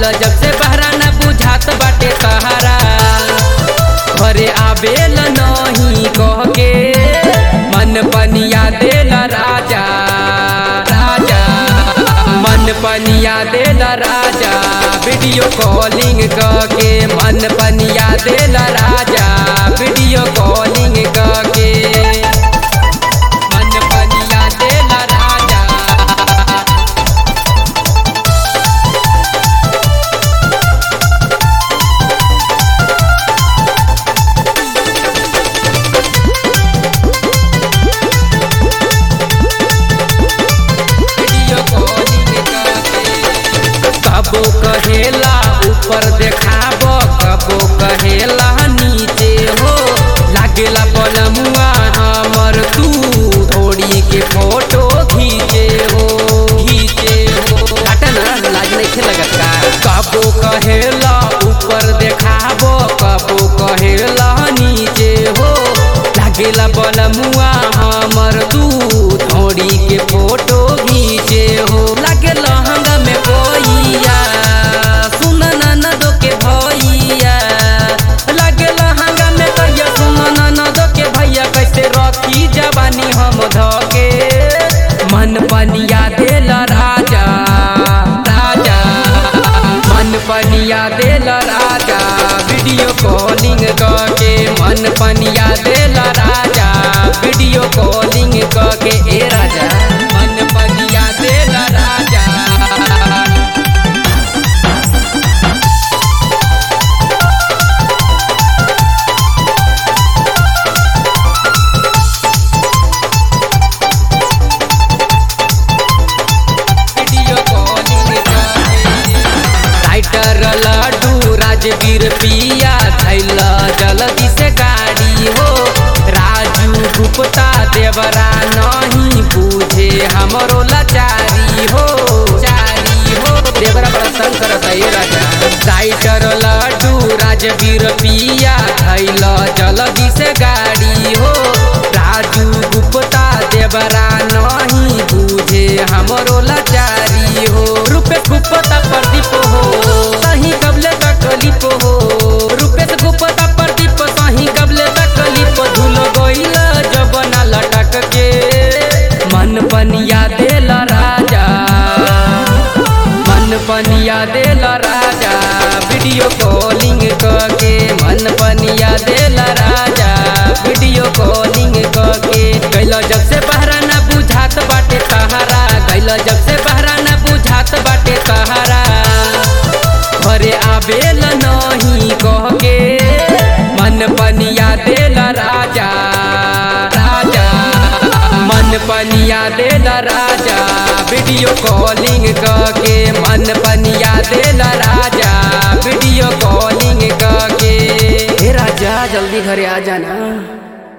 गइल जब से बहरा न बुझात बाटे तहारा घरे आबेल नहीं कह के मन पनिया देल राजा राजा मन पनिया देल राजा वीडियो कॉलिंग के मन पनिया देल राजा वीडियो कॉलिंग के मन पनिया देल राजा वीडियो कॉलिंग कबो कहेला ऊपर देखाब कबो कहेला नीचे हो लागेला पलमुआ हमर तू थोड़ी के फोटो खींचे हो खींचे हो हटा ना लाज नहीं लगत का कबो कहेला ऊपर देखाब कबो कहेला नीचे हो लागेला पलमुआ हमर तू थोड़ी के फोटो खींचे हो लागे लहंगा में कोइया सुन ननदो के भैया लागे लहंगा में कहिया सुन ननदो के भैया कैसे रखी जवानी हम धके मन पनिया देल राजा राजा मन पनिया देल राजा वीडियो कॉलिंग के मन पनिया देल राजा वीडियो कॉलिंग के ए राजा मन पनिया देल राजा video calling writer Laddu Rajveer पिया थैल जल्दी से गाड़ी हो राजू गुप्ता देवरा नहीं बूझे हमरो लाचारी हो चारी हो देवरा बड़ा तंग करत है ये राजा राइटर लड्डू राजवीर पिया थैल जल्दी से गाड़ी हो राजू गुप्ता देवरा नहीं बूझे हमरो लाचारी हो रूपे गुप्ता प्रदीप हो सही कबले तकलीफ हो रूपे गुप्ता प्रदीप सही कबले तकलीफ धुल गइल जबना लटक के मन पनिया देल राजा मन पनिया देल राजा वीडियो कॉलिंग के मन पनिया देल राजा वीडियो कॉलिंग के गइल जब से बहरा न बुझात बाटे तहारा गइल जब से बहरा न बुझात बाटे तहारा घरे आबेल नहीं कह के मन पनिया देल राजा राजा मन पनिया देल राजा वीडियो कॉलिंग के मन पनिया देल राजा वीडियो कॉलिंग के हे राजा जल्दी घरे आ जाना